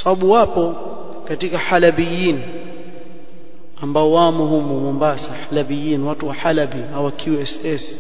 sababu wapo katika halabiyin ambao wamo humu Mombasa halabiyin watu wa Halabi au QSS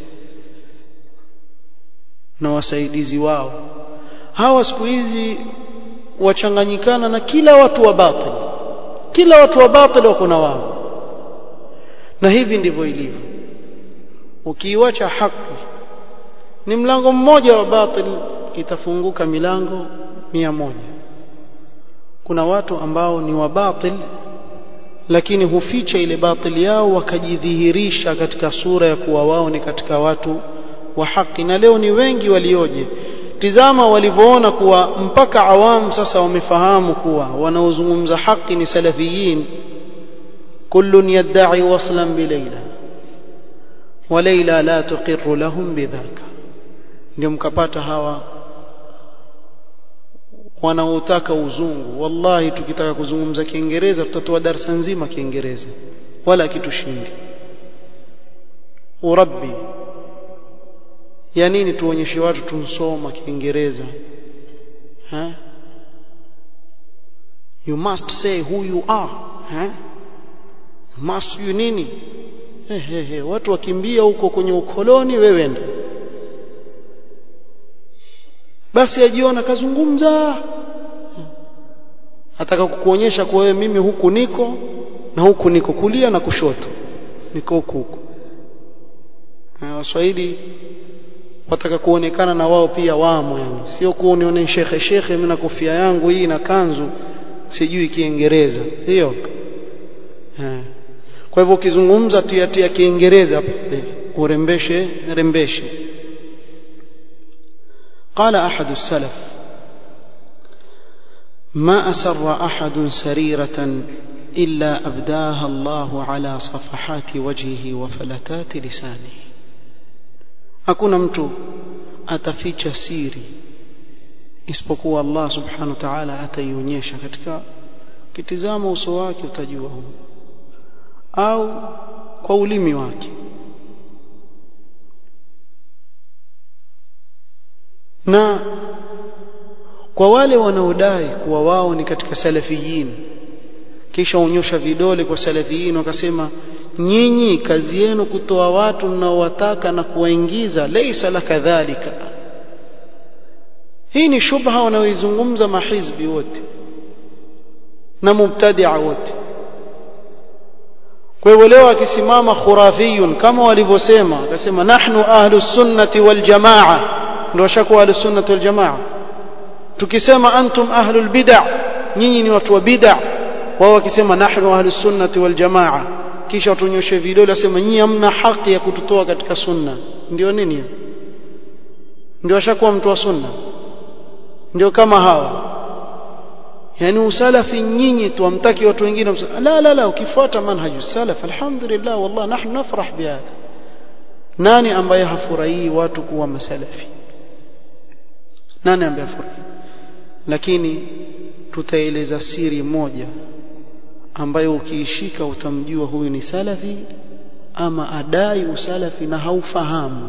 na wasaidizi wao hawa siku hizi wachanganyikana na kila watu wa batil kila watu wa batil wako na wao na hivi ndivyo ilivyo ukiiwacha haki ni mlango mmoja wa batil itafunguka milango mia moja kuna watu ambao ni wa batil lakini huficha ile batili yao wakajidhihirisha katika sura ya kuwa wao ni katika watu wa haki na leo ni wengi walioje tizama walivyoona kuwa mpaka awamu sasa wamefahamu kuwa wanaozungumza haki ni salafiyin kullun yadda'i waslan bilaila wa laila la tuqirru lahum bidhaka ndio mkapata hawa wanaotaka uzungu wallahi tukitaka kuzungumza kiingereza tutatoa darasa nzima kiingereza wala kitushindi urabbi ya nini tuonyeshe watu tunsoma kiingereza ha you must say who you are ha must you nini he he he watu wakimbia huko kwenye ukoloni wewe enda basi ajiona kazungumza ataka kukuonyesha kwa wewe mimi huku niko na huku niko kulia na kushoto niko huku huku waswahili wataka kuonekana na wao pia wamo yani sio kuonione shekhe shekhe mimi na kofia yangu hii na kanzu sijui kiingereza sio kwa hivyo ukizungumza tia tia kiingereza urembeshe rembeshe قال أحد السلف ما أسر أحد سريرة إلا أبداها الله على صفحات وجهه وفلتات لسانه hakuna mtu ataficha siri isipokuwa Allah subhanahu wa ta'ala ataionyesha katika kitizama uso wake utajua au kwa ulimi wake na kwa wale wanaodai kuwa wao ni katika salafiyin kisha unyosha vidole kwa salafiyin wakasema nyinyi kazi yenu kutoa watu mnaowataka na kuwaingiza laysa la kadhalika hii ni shubha wanaoizungumza mahizbi wote na mubtadia wote kwa hivyo leo akisimama khurafiyun kama walivyosema akasema nahnu ahlu sunnati wal jamaa ndio washakuwa ahlu sunnati wal jamaa tukisema antum ahlu al bid'a nyinyi ni watu wa bid'a wao wakisema nahnu ahlu sunnati wal jamaa kisha watunyoshe vidole asema nyinyi hamna haki ya kututoa katika sunna ndio nini ndio ashakuwa mtu wa sunna ndio kama hawa yani usalafi nyinyi tu amtaki watu wengine la la la ukifuata manhaju salaf alhamdulillah wallah nahnu nafrah bihadha nani ambaye hafurahii watu kuwa masalafi nani ambaye hafurahi lakini tutaeleza siri moja ambayo ukiishika utamjua huyu ni salafi ama adai usalafi na haufahamu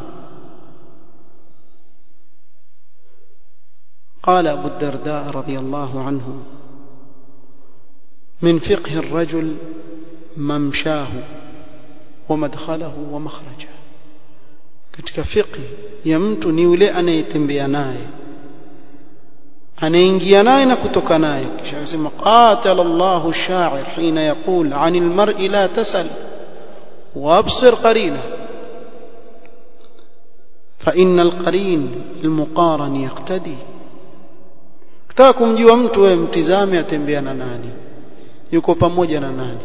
قال أبو الدرداء رضي الله عنه من فقه الرجل ممشاه ومدخله ومخرجه katika fiqh ya mtu ni yule anayetembea naye anaingia naye na kutoka naye kisha akasema qatala Allahu ash-sha'ir hina yaqul 'anil mar'i la tasal wa absir qarina fa inna al-qarin al-muqaran yaqtadi kitaka kumjua mtu wewe mtizame atembea na nani yuko pamoja na nani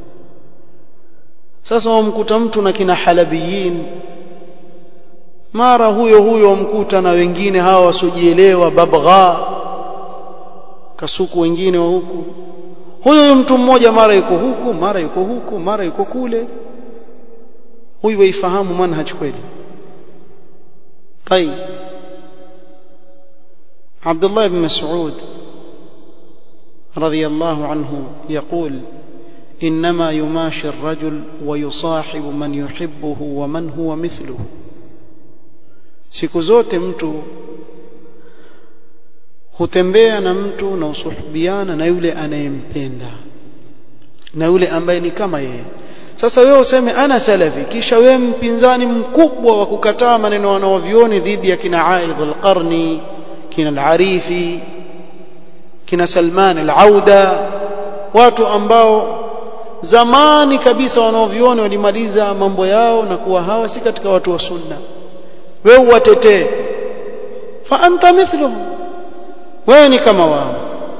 sasa wamkuta mtu na kina halabiyin mara huyo huyo wamkuta na wengine hawa wasiojielewa babgha kasuku wengine wa huku huyo mtu mmoja mara yuko huku mara yuko huku mara yuko kule huyu waifahamu manhaj kweli طيب عبد الله بن مسعود رضي الله عنه يقول إنما يماشي الرجل ويصاحب من يحبه ومن هو مثله siku zote mtu hutembea na mtu na usuhubiana na yule anayempenda na yule ambaye ni kama yeye sasa wewe useme ana salafi kisha wewe mpinzani mkubwa wa kukataa maneno wanaovioni dhidi ya kina Aidh al-Qarni kina al-Arifi kina Salman al-Auda watu ambao zamani kabisa wanaovioni walimaliza mambo yao na kuwa hawa si katika watu wa sunna wewe uwatetee fa anta mithluhum wewe ni kama wao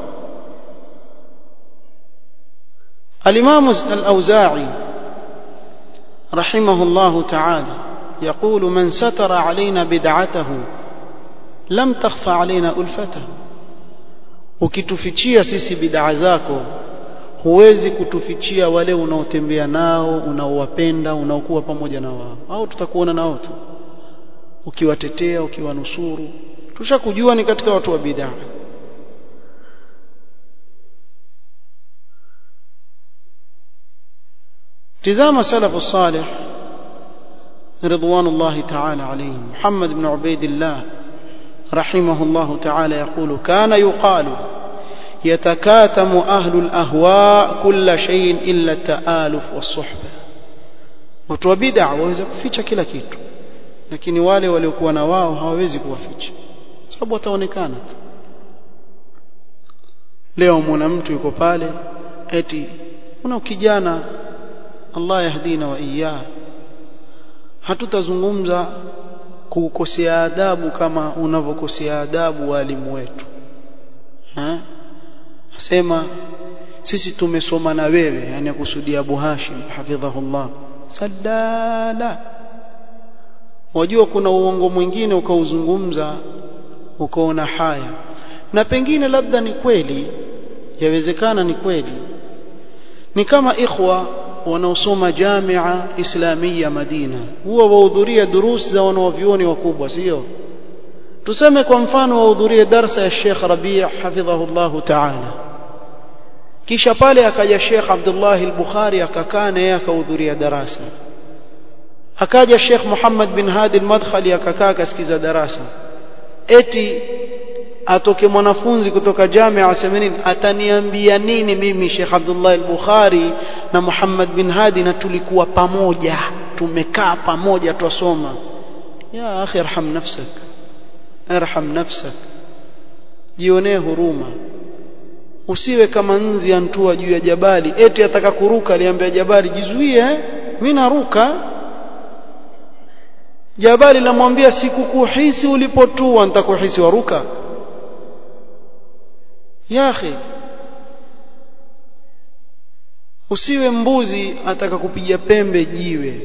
الإمام الأوزاعي رحمه الله تعالى يقول من ستر علينا بدعته لم تخفى علينا ألفته ukitufichia sisi bid'a zako huwezi kutufichia wale unaotembea nao unaowapenda unaokuwa pamoja na wao au tutakuona nao tu ukiwatetea ukiwanusuru tushakujua ni katika watu wa bid'a تزام سلف الصالح رضوان الله تعالى عليهم محمد بن عبيد الله رحمه الله تعالى يقول كان يقال يتكاتم أهل الأهواء كل شيء إلا التآلف والصحبة watu wa bid'a waweza kuficha kila kitu lakini wale waliokuwa na wao hawawezi kuwaficha sababu wataonekana tu leo mwana mtu yuko pale eti una kijana Allah yahdina wa iyah hatutazungumza kukosea adabu kama unavyokosea adabu walimu wetu ha asema sisi tumesoma na wewe yani akusudia Abu Hashim hafidhahullah sadala wajua kuna uongo mwingine ukauzungumza ukaona haya na pengine labda ni kweli yawezekana ni kweli ni kama ikhwa wanaosoma jamia islamia Madina huwa wahudhuria durusi za wanaovyuoni wakubwa sio tuseme kwa mfano wahudhurie darsa ya Sheikh Rabi' hafidhahullah ta'ala kisha pale akaja Sheikh Abdullah al-Bukhari akakaa na yeye akahudhuria darasa akaja Sheikh Muhammad bin Hadi al-Madkhali akakaa akasikiza darasa eti atoke mwanafunzi kutoka jamia aseme nini ataniambia nini mimi Sheikh Abdullah al-Bukhari na Muhammad bin Hadi na tulikuwa pamoja tumekaa pamoja twasoma ya akhi arham nafsak arham nafsak jionee huruma usiwe kama nzi antua juu ya jabali eti ataka kuruka aliambia jabali jizuie mimi naruka jabali lamwambia sikukuhisi ulipotua nitakuhisi waruka ya akhi usiwe mbuzi ataka kupiga pembe jiwe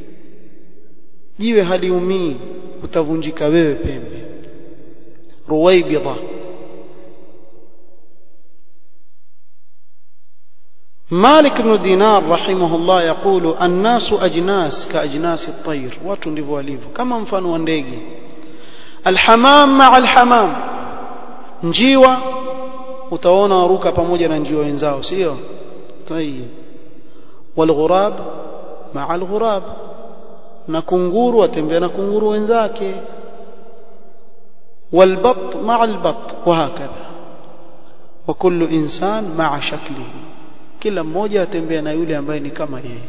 jiwe haliumii utavunjika wewe pembe ruwaibidha مالك بن دينار رحمه الله يقول الناس أجناس كأجناس الطير watu ndivyo walivyo kama mfano wa ndege alhamam maa alhamam njiwa utaona waruka pamoja na njiwa wenzao sio tayib walghurab maa alghurab na kunguru atembea na kunguru wenzake والبط مع البط وهكذا وكل إنسان مع شكله kila mmoja atembea na yule ambaye ni kama yeye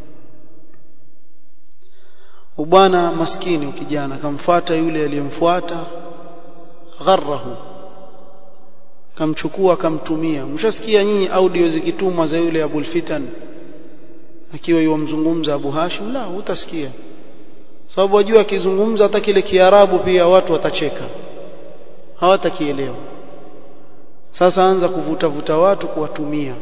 ubwana maskini ukijana kamfuata yule aliyemfuata gharrahu kamchukua kamtumia mshasikia nyinyi audio zikitumwa za yule Abul Fitan akiwa yomzungumza Abu Hashim la utasikia sababu wajua akizungumza hata kile kiarabu pia watu watacheka hawatakielewa sasa anza kuvuta vuta watu kuwatumia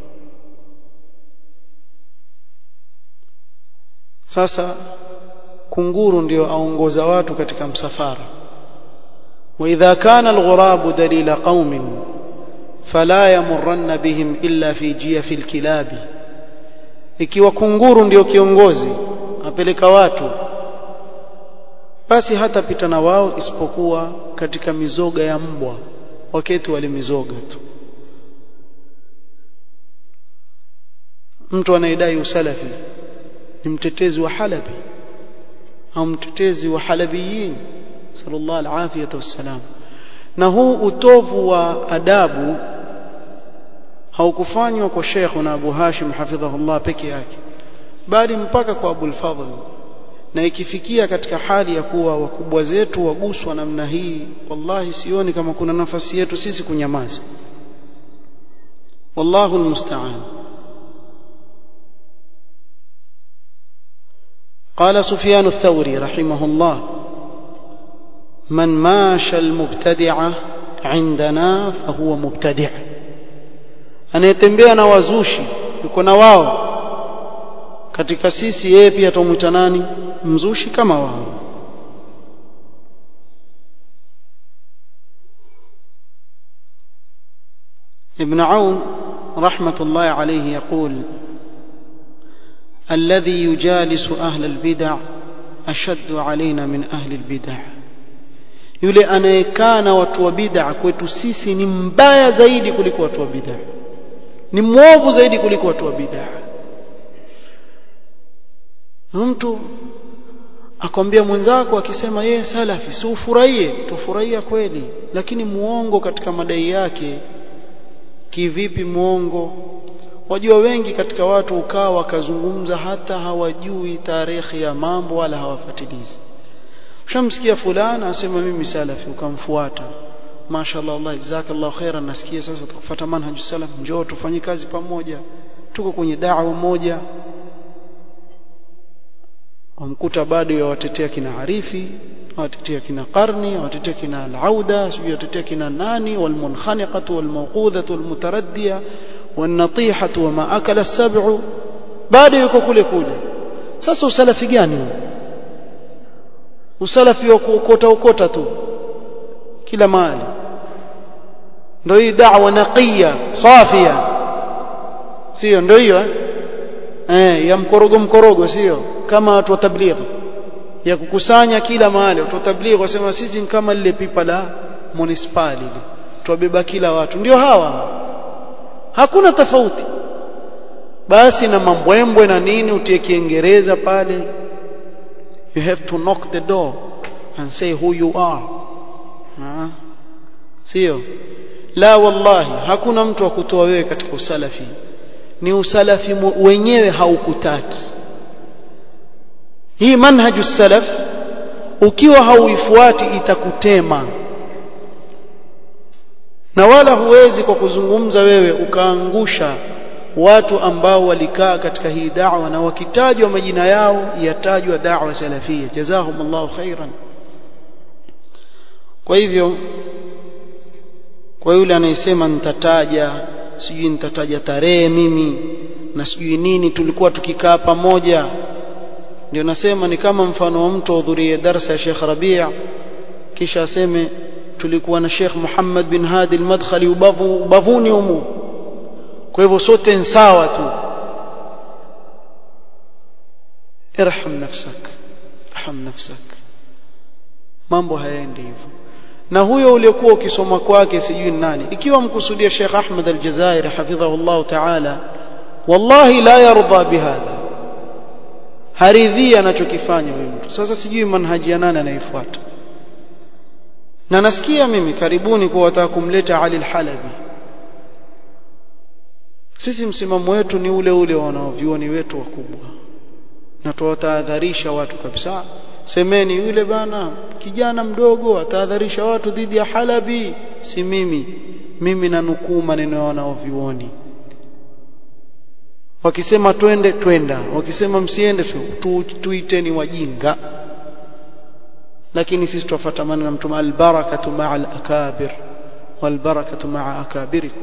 sasa kunguru ndio aongoza watu katika msafara واذا كان الغراب دليل قوم فلا يمرن بهم الا في جيف الكلاب ikiwa kunguru ndio kiongozi apeleka watu basi hatapita na wao isipokuwa katika mizoga ya mbwa wakati walimizoga tu mtu anayedai usalafi ni mtetezi wa halabi au mtetezi wa halabiyin sallallahu alafiyata wassalam na huu utovu wa adabu haukufanywa kwa Sheikh na Abu Hashim hafidhahullah peke yake bali mpaka kwa Abu al-Fadhl na ikifikia katika hali ya kuwa wakubwa zetu waguswa namna hii wallahi sioni kama kuna nafasi yetu sisi kunyamaza wallahu almusta'an قال سفيان الثوري رحمه الله من ماشى المبتدعة عندنا فهو مبتدع anayetembea na wazushi yuko na wao katika sisi yeye pia tumuita nani mzushi kama wao ابن عون رحمة الله عليه يقول الذي يجالس أهل البدع أشد علينا من أهل البدع yule anayekaa na watu wa bid'a kwetu sisi ni mbaya zaidi kuliko watu wa bid'a ni mwovu zaidi kuliko watu wa bid'a mtu akwambia mwenzako akisema yeye salafi si ufurahie tufurahia kweli lakini muongo katika madai yake kivipi muongo wajua wengi katika watu ukaa wakazungumza hata hawajui tarehe ya mambo wala hawafatilizi ushamsikia fulana asema mimi salafi ukamfuata mashallah Allah jazakallahu khairan nasikia sasa tukufuata manhaju salaf njoo tufanye kazi pamoja tuko kwenye da'wa moja wamkuta bado yawatetea kina Arifi watetea kina Qarni watetea kina Al-Auda sijui watetea kina nani walmunkhaniqatu walmawqudhatu walmutaraddiya wanatihatu wama akala as-sab'u bado yuko kule kule sasa usalafi gani huu usalafi wa kuokota okota tu kila mahali ndio hii da'wa naqiya safia sio ndio hiyo eh ya mkorogo mkorogo sio kama watu wa tabligh ya kukusanya kila mahali watu wa tabligh wasema sisi ni kama lile pipa la municipali ile tuwabeba kila watu ndio hawa hakuna tofauti basi na mambwembwe na nini utie kiingereza pale you have to knock the door and say who you are ha? sio la wallahi hakuna mtu wa kutoa wewe katika usalafi ni usalafi wenyewe haukutaki hii manhaju salaf ukiwa hauifuati itakutema na wala huwezi kwa kuzungumza wewe ukaangusha watu ambao walikaa katika hii da'wa na wakitajwa majina yao yatajwa da'wa salafia jazahumullahu khairan kwa hivyo kwa yule anayesema nitataja sijui nitataja tarehe mimi na sijui nini tulikuwa tukikaa pamoja ndio nasema ni kama mfano wa mtu ahudhurie darasa ya Sheikh Rabi' kisha aseme tulikuwa na Sheikh Muhammad bin Hadi al-Madkhali ubavu ubavuni humu kwa hivyo sote ni sawa tu irham nafsak irham nafsak mambo hayaendi hivyo na huyo uliokuwa ukisoma kwake sijui nani ikiwa mkusudia Sheikh Ahmad al-Jazairi hafidhahullah ta'ala wallahi la yarda bihadha haridhii anachokifanya huyu mtu sasa sijui manhaji ya nani anaifuata na nasikia mimi karibuni kwa wataka kumleta Ali al-Halabi sisi msimamo wetu ni ule ule wanaovioni wetu wakubwa na tuwatahadharisha watu kabisa semeni yule bana kijana mdogo atahadharisha watu dhidi ya Halabi si mimi mimi nanukuu maneno ya wanaovioni wakisema twende twenda wakisema msiende tu, tuiteni wajinga lakini sisi tuwafuata maneno ya mtume albarakatu maa alakabir walbarakatu maa akabirikum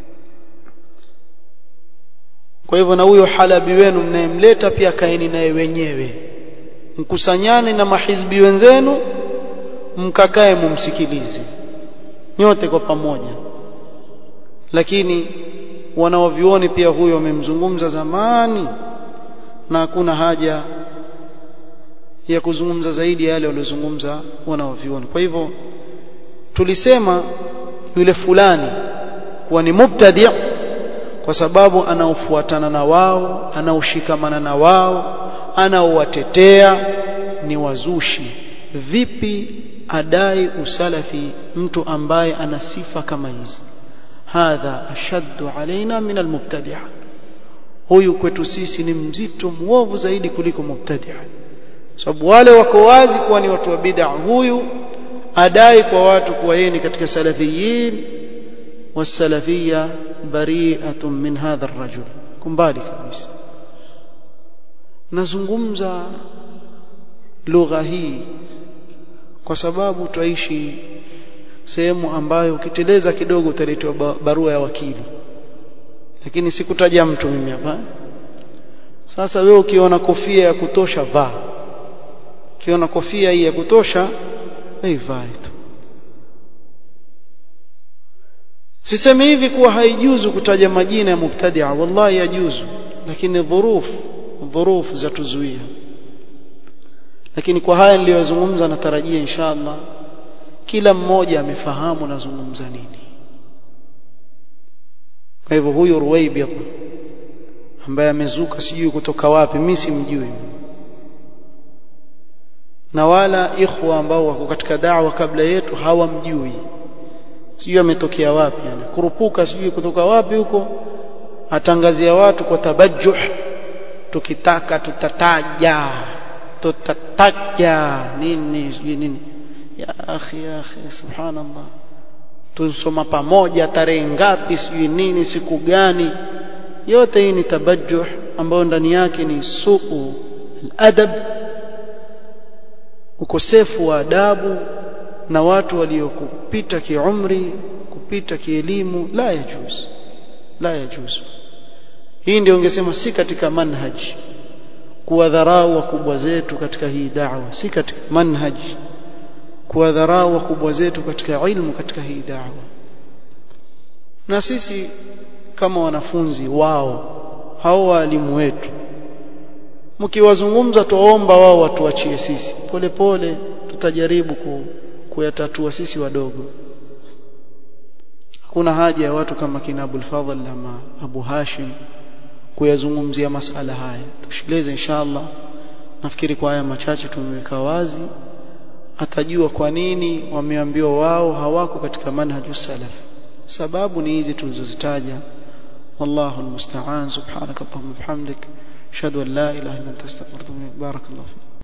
kwa hivyo na huyo halabi wenu mnayemleta pia kaeni naye wenyewe mkusanyane na mahizbi wenzenu mkakae mumsikilize nyote kwa pamoja lakini wanaovioni pia huyo wamemzungumza zamani na hakuna haja ya kuzungumza zaidi ya yale waliozungumza wanaovioni kwa hivyo tulisema yule fulani kuwa ni mubtadi' kwa sababu anaofuatana na wao anaoshikamana na wao anaowatetea ni wazushi vipi adai usalafi mtu ambaye ana sifa kama hizi hadha ashaddu alaina min almubtadi'a huyu kwetu sisi ni mzito muovu zaidi kuliko mubtadi'a sababu wale wako wazi kuwa ni watu wa bid'a huyu adai kwa watu kuwa yeye ni katika salafiyin wasalafiyya bari'atun min hadha ar-rajul kumbali kabisa nazungumza lugha hii kwa sababu twaishi sehemu ambayo ukiteleza kidogo utaletewa barua ya wakili lakini sikutaja mtu mimi hapa sasa wewe ukiona kofia ya kutosha vaa ukiona kofia hii ya kutosha vaa tu sisemi hivi kuwa haijuzu kutaja majina ya mubtadia wallahi yajuzu lakini dhurufu dhurufu zatuzuia lakini kwa haya niliyozungumza natarajia inshallah kila mmoja amefahamu nazungumza nini kwa hivyo huyu Ruwaybid ambaye amezuka sijui kutoka wapi mimi simjui na wala ikhwa ambao wako katika da'wa kabla yetu hawamjui sijui ametokea wapi yani kurupuka sijui kutoka wapi huko atangazia watu kwa tabajjuh tukitaka tutataja tutataja nini sijui nini ya akhi ya akhi subhanallah tusoma pamoja tarehe ngapi sijui nini siku gani yote hii ni tabajjuh ambayo ndani yake ni suu adab ukosefu wa adabu na watu waliokupita kiumri kupita kielimu la yajuz la yajuz hii ndio ungesema si katika manhaj kuwadharau wakubwa zetu katika hii da'wa si katika manhaj kuwadharau wakubwa zetu katika ilmu katika hii da'wa na sisi kama wanafunzi wao hao walimu wetu mkiwazungumza tuomba wao watuachie sisi polepole tutajaribu ku, kuyatatua sisi wadogo hakuna haja ya watu kama kina Abul Fadhl ama Abu Hashim kuyazungumzia masala haya tushileze inshallah nafikiri kwa haya machache tumeweka wazi atajua kwa nini wameambiwa wao hawako katika manhaju salaf sababu ni hizi tulizozitaja wallahu almusta'an subhanaka allahumma bihamdik ashhadu an la ilaha illa anta astaghfiruka wa atubu ilaik barakallahu